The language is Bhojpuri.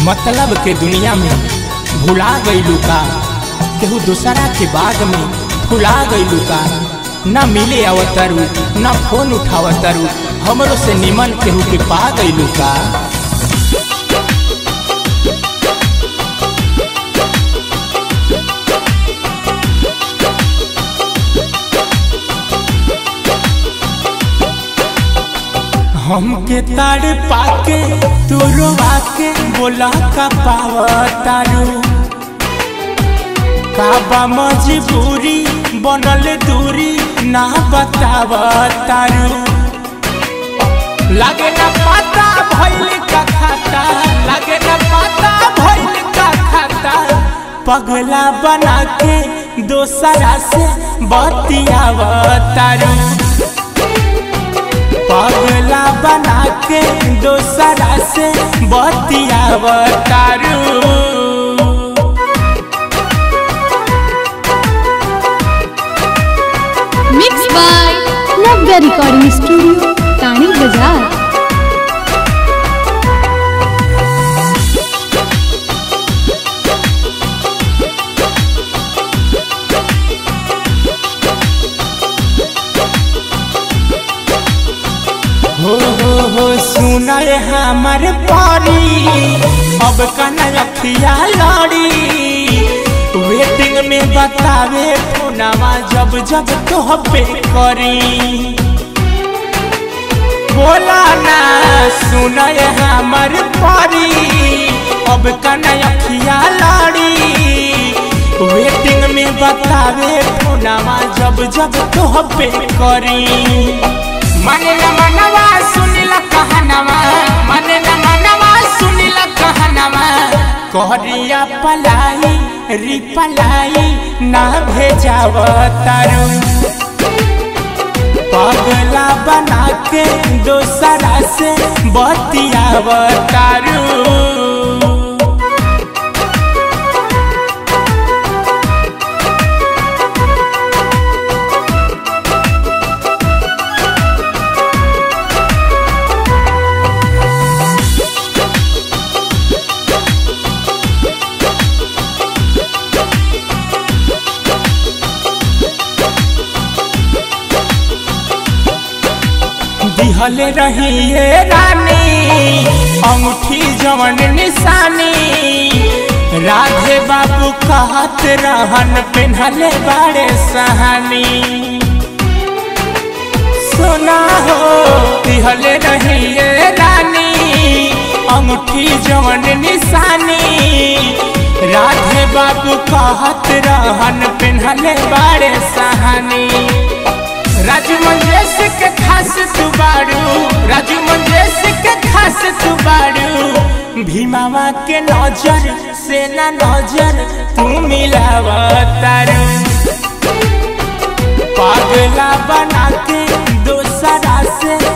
मतलब के दुनिया में भुला गईलू का केहू दूसरा के बाग में फुला गईलू का न मिले अवतरू न फोन उठावतरू हमरो से निमन केहू के पा गईलू का हमके ताड़ पाके तू रोवा के बोला का पावतारू काबा मजबूरी बनल दूरी ना बतावतारू लागे ना पता भइल का खाता लागे ना पता भइल का खाता पगला बना के दोसरा से बतियावतारू पगला बना के दोसरा से बतियावतारू mix by Navya recording studio टाणी बाजार हो हो हो सुनल हमर पारी अब कना अखिया लड़ी वेटिंग में बतावे फोनवा जब जब तो पे करी बोला ना सुनल हमर पारी अब कना अखिया लड़ी वेटिंग में बतावे फोनवा जब जब तो पे करी मन न मनवा सुनिला कहनवा मन न मनवा सुनिला कहनवा कहरिया पलाई री पलाई ना भेजाव तारू पगला बना के दोसरा से बतियाव तारू दिहल रहिए रानी अंगूठी जवन निशानी राधे बाबू कहत रहन पेन्हले बाड़े सहानी सोना हो दिहल रहिए रानी अंगूठी जवन निशानी राधे बाबू कहत रहन पेन्हले बाड़े सहानी राजू मंजेश के खास तू बाड़ू राजू मंजेश के खास तू बाड़ू भीमावा के नजर से ना नजर तू मिलावतारू पागला बना के दोसरा से